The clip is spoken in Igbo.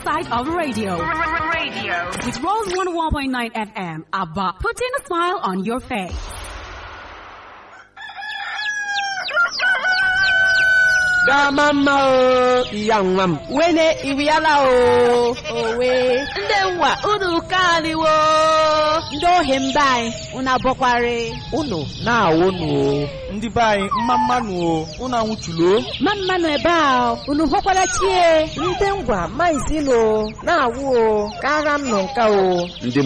side of the radio. Radio. With Rose 101.9 FM, ABBA, putting a smile on your face. Dama mma o, iya nwa m. wene iriala o owe ndị nwa unu kaniwo ndị ohi mba anyị unu abọkwari Unu na-awụnụ o. ndị be anyị mma mmanụ o unu anwụchulo ma mmanụ ebe a unu hụkwara chie ndị ngwa maizilo na-awụ o kara m nọ nka o Ndị